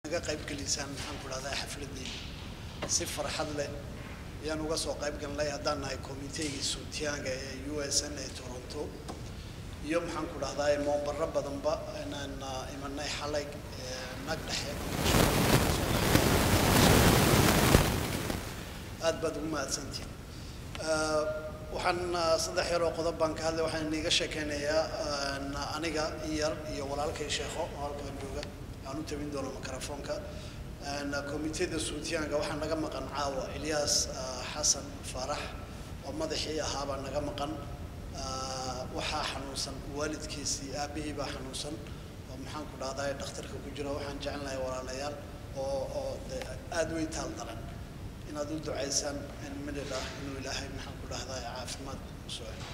naga qayb gelisaan maxaan ku dhahdaa xafladeyda si farxad leh ayaan uga soo qayb galnay haddaan nahay komiteegii suutiyaanga ee u s n ee toronto iyo maxaan ku dhahdaa moobaro badanba inaan imanay xalay nag dhexe aad baad ugu mahadsantihin waxaan saddex yaroo qodob baan ka hadlay waxaan iniga sheekeynayaa aniga iyar iyo walaalkay sheekho oo halkan jooga aan u tabin doono microfoonka komiteda suutiyaanka waxaa naga maqan caawa ilyaas xasan faarax oo madaxii ahaabaa naga maqan waxaa xanuunsan waalidkiisii aabihii baa xanuunsan oo maxaan ku dhahdaa dhakhtarka ku jira waxaan jecelnahay walaalayaal oo oo de aada way taal daran inaad u ducaysaan in midhidh ah inuu ilaahay maxaan ku dhahdaa caafimaad u soo celo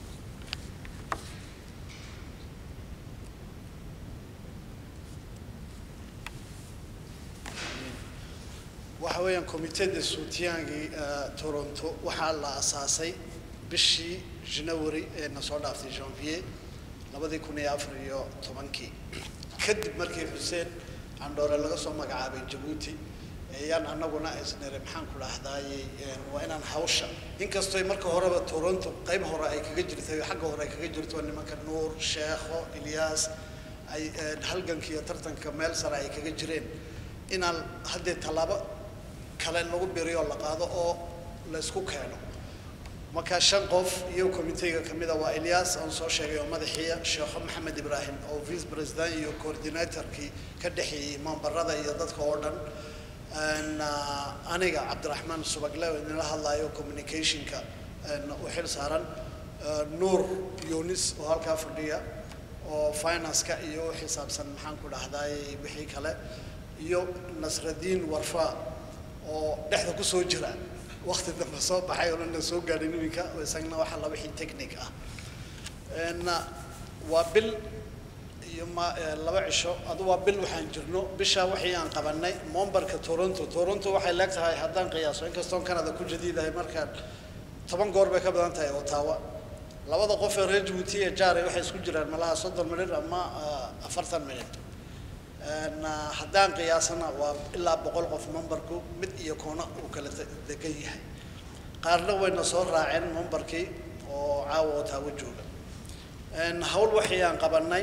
waxa weeyaan komiteda suutiyaangii toronto waxaa la asaasay bishii janawari ee na soo dhaaftay janvier labadii kun iyo afar iyo tobankii kadib markii xuseen candhoore laga soo magacaabay jabuuti ayaan anaguna isnire maxaan ku dhahdaayey waa inaan hawsha inkastoo marka horeba toronto qayb hore ay kaga jirtay xagga hore ay kaga jirto nimanka nuur sheekho ilyaas ay halganka iyo tartanka meel sare ay kaga jireen inaan haddee tallaabo kale lagu biriyo la qaado oo la isku keeno marka shan qof iyo komiteyga kamida waa ilyaas aan soo sheegay oo madaxiiya sheekho maxamed ibraahim oo vice president iyo coordinatorkii ka dhexeeyey mambarada iyo dadka oo dhan aniga cabdiraxmaan subagle oo idinla hadlayo communicationka u xil saaran nuur yunis oo halkaa fadhiya oo financeka iyo u xisaabsan maxaan ku dhahdaayey wixii kale iyo nasradiin warfa oo dhexda kusoo jira wakti dambe soo baxay oo dhanna soo gaadhin iminka isagna waxaa la wixii technic ah waa bil iyo ma laba cisho adu waa bil waxaan jirno bishaa wixii aan qabanay mombarka toronto toronto waxay leeg tahay haddaan qiyaaso inkastoon canada ku jadiidahay markaan toban goor bay ka badan tahay otawa labada qof ee reer jabuuti ee jaaray waxay isku jiraan malaha soddon minir ama afartan minir haddaan qiyaasana waa ilaa boqol qof membarku mid iyo koona uu kala degan yahay qaarna wayna soo raaceen membarkii oo caawa oo taawo jooga hawl waxii aan qabanay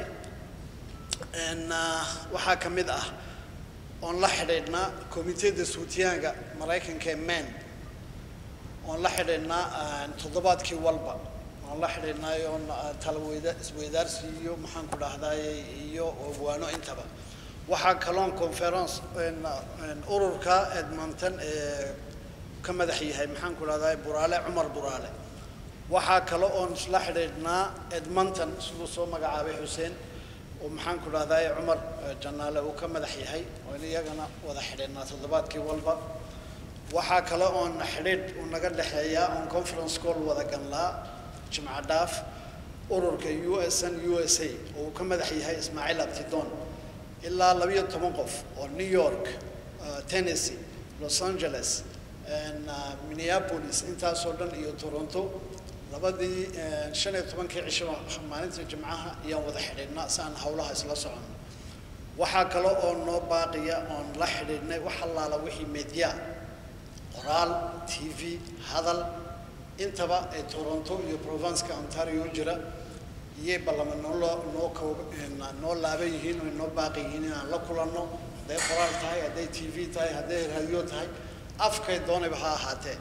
waxaa ka mid ah oon la xidhiidhnaa komiteda suutiyaanka maraykanka ee man oon la xidhiidhnaa toddobaadkii walba oon la xidhiidhnay oon talaweyda isweydaarsi iyo maxaan ku dhahdaay iyo waano intaba waxaa kaloon conference ururka edmonton ee ka madax yahay maxaan ku dhahdaa buraale cumar buraale waxaa kale oon isla xidhiidhnaa edmonton siduu soo magacaabay xuseen oo maxaan ku dhahdaa cumar janaale uu ka madax yahay oon iyagana wada xidhiidhnaa toddobaadkii walba waxaa kale oon xidhiidh uu naga dhexeeyaa oon conference call wada ganlaa jimco dhaaf ururka u s n u s a oo uu ka madax yahay ismaaciil abtidon ilaa labiyo toban qof oo new york tennessee los angeles minneapolis intaasoo dhan iyo toronto labadii shan iyo tobankii cisho maalinta jimcaha ayaan wada xidhiidhnaa si aan hawlaha isla soconno waxaa kale oo noo baaqiya oon la xidhiidhnay wax allaala wixii media qoraal t v hadal intaba ee toronto iyo provinceka ontario jira iyay ballama nooloo noo koob noo laaban yihiin oo noo baaqi yihiin inaan la kulanno hadday qoraal tahay hadday t v tahay hadday raadiyo tahay afkay doonayba ha ahaatee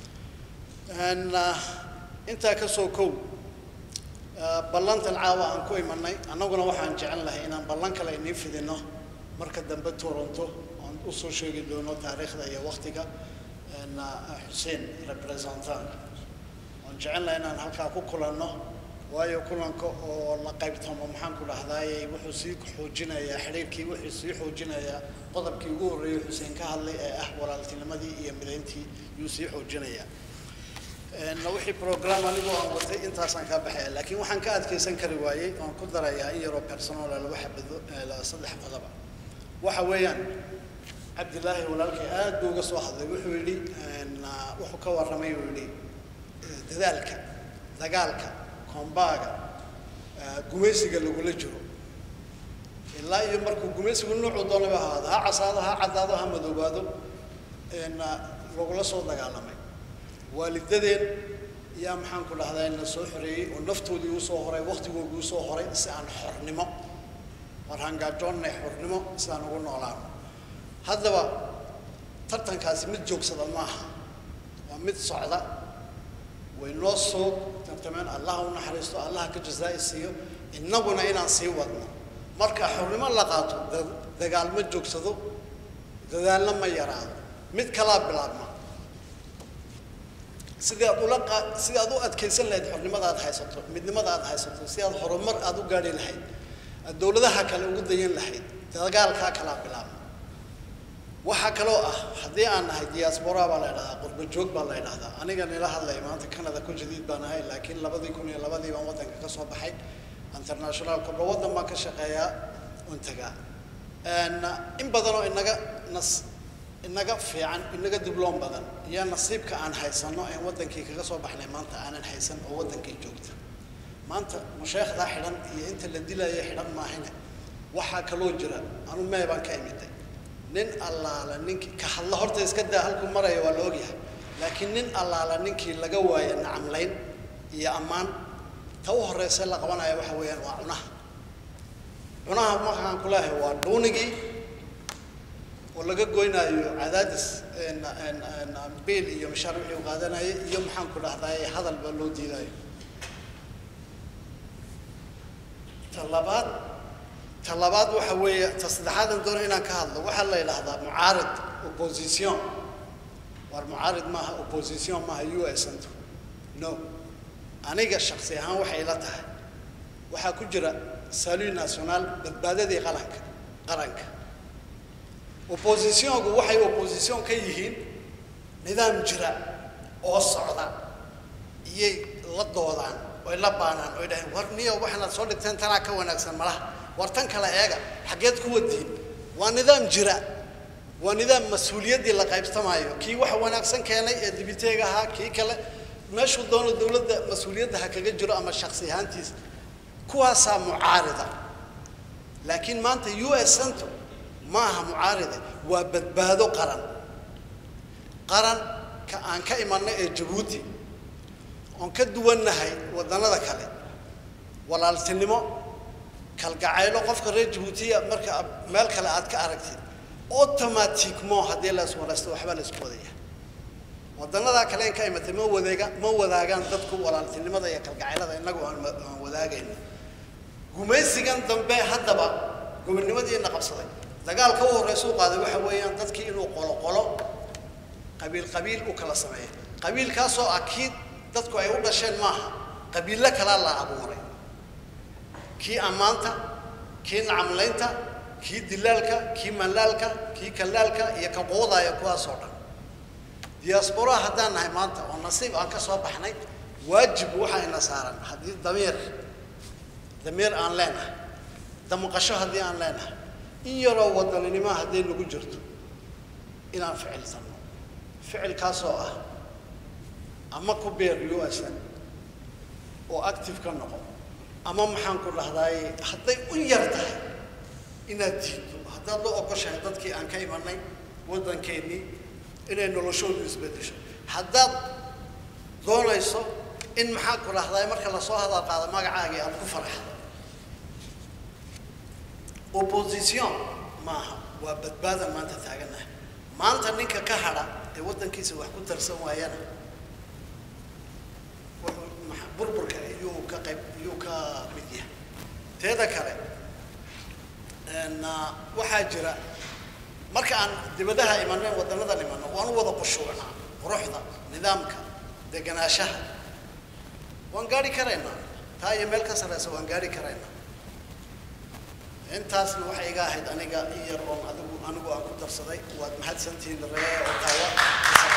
intaa ka soo kow ballantan caawa aan ku imanay annaguna waxaan jecel lahay inaan ballan kale inii fidino marka dambe toronto oon usoo sheegi doono taariikhda iyo waktiga xuseen representant oon jecel lahay inaan halkaa ku kulanno waayo kulanka oo la qaybtamo maxaan ku dhahdaayey wuxuu sii xoojinayaa xidhiirkii wuxuu sii xoojinayaa qodobkii ugu horreeyey xuseen ka hadlay ee ah walaaltinimadii iyo midayntii yuu sii xoojinayaa wixii program anigoo aan watay intaasaan kaa baxaya laakiin waxaan ka adkaysan kari waayey oon ku darayaa in yaroo personal laba xabado saddex qodoba waxa weeyaan cabdilaahi walaalkay aad buu uga soo hadlay wuxuu yidhi wuxuu ka warramay uu yidhi dadaalka dagaalka kombaaga gumaysiga lagula jiro ilaa iyo markuu gumaysigu nuucuu doonaba ahaado ha casaado ha caddaado ha madoobaado lagula soo dagaalamay waalidadeen yaa maxaan ku dhahdaa na soo xoreeyey oo naftoodii uu soo horay waktigoodii uu soo horay si aan xornimo war hangaajoonnay xornimo si aan ugu noolaano haddaba tartankaasi mid joogsada maaha waa mid socda way noo soo tartameen allah u naxariisto allah ka jazaa'i siiyo innaguna inaan sii wadno marka xornimo la qaato dagaal ma joogsado dadaalna ma yaraado mid kalaa bilaabma sidii aad ula qa sidii aad u adkaysan lahayd xornimada aad haysato midnimada aad haysato si aad horumar aad u gaadhi lahayd aad dowladaha kale ugu dayan lahayd dagaalkaa kalaa bilaabma waxaa kaloo ah haddii aan nahay diaspora baa la idhahdaa qurba joog baa la idhahdaa aniga nila hadlaya maanta canada ku jadiid baan ahay laakiin labadii kun iyo labadii baan waddanka ka soo baxay international kubra waddan baan ka shaqeeyaa untagaa in badanoo inaga nas inaga fiican inaga dibloom badan iyo nasiibka aan haysano een waddankii kaga soo baxnay maanta aanan haysan oo waddankii joogta maanta masheekhdaa xidhan iyo inta la dilaya xidhan maahine waxaa kaloo jira anu mee baan ka imiday nin allaala ninkii ka hadla horta iska daa halkuu maraya waa la ogyahay laakiin nin allaala ninkii laga waaya nacamlayn iyo ammaan ta u horeysa la qabanaya waxa weeyaan waa cunaha cunaha markaan ku leeyahay waa dhuunigii oo laga goynaayo cadaadis biil iyo mashaar wixii u qaadanayay iyo maxaan ku dhahdaay hadal baa loo diidayo ta labaad ta labaad waxa weeye ta saddexaadan doono inaan ka hadlo waxaa la yidhaahdaa mucaarid opposition war mucaarid maaha opposition maaha u s nto no aniga shaksi ahaan waxay la tahay waxaa ku jira salut national badbaadadii qaranka qaranka oppositionku waxay opposition ka yihiin nidaam jira oo socda iyay la doodaan oy la baanaan oy dhaheen war niyo waxaanaad soo dhigteen tanaa ka wanaagsan malaha war tan kale eega xaggeed ku wadiin waa nidaam jira waa nidaam mas-uuliyaddii la qaybsamaayo kii wax wanaagsan keenay ee dibiteega ahaa kii kale meeshuu doono dowladda mas-uuliyadda ha kaga jiro ama shaksi ahaantiisa kuwaasaa mucaarida laakiin maanta u s cento ma aha mucaaride waa badbaado qaran qaran ka aan ka imanay ee jabuuti oon ka duwannahay waddannada kale walaaltinimo kalgacaylo qofka reer jabuutiya marka meel kale aad ka aragtid automaticmo haddii la iswaraysto waxbaa la isku wadaya waddanadaa kale in ka imatay ma wadeega ma wadaagaan dadku walaaltinimada iyo kalgacaylada innagu aan aan wadaagayno gumaysigan dambe haddaba gobonnimadiina qabsaday dagaalka u horreysa u qaaday waxa weeyaan dadkii inuu qolo qolo qabiil qabiil u kala sameeyo qabiilkaasoo ah kii dadku ay u dhasheen maaha qabiillo kalaa la abuuray kii ammaanta kii nacamlaynta kii dilaalka kii manlaalka kii kalaalka iyo ka quudaya kuwaasoo dhan diasporaa haddaan nahay maanta oo nasiib aan ka soo baxnay waajib waxaa ina saaran haddii damiir damiir aan leenahay damqasho haddii aan leenahay in yaroo wadaninimo hadday nagu jirto inaan ficilsanno ficilkaasoo ah ama ku beer u-san oo active ka noqo ama maxaan ku dhahdaay hadday u yar tahay inaad diiddo haddaad la ogoshahay dadkii aan ka imanay waddankeennii inay noloshoodu isbeddesho haddaad doonayso in maxaan ku dhahdaay marka lasoo hadal qaado magacaagii aad ku faraxdo opposition maaha waa badbaadan maanta taagannahay maanta ninka ka hadha ee waddankiisa wax ku tarsan waayana wuxuu maxa- burburka iyuu ka qayb iyuu ka mid yahay teeda kale n waxaa jira marka aan dibadaha imanay waddanadan imanno waan u wada qushuucnaa quruxda nidaamka deganaanshaha waan gaari karaynaa taa iyo meel ka sarreysa waan gaari karaynaa intaasna waxay iga ahayd aniga in yar oon adigu anigu aan ku darsaday waad mahadsantihiin ree oo taawa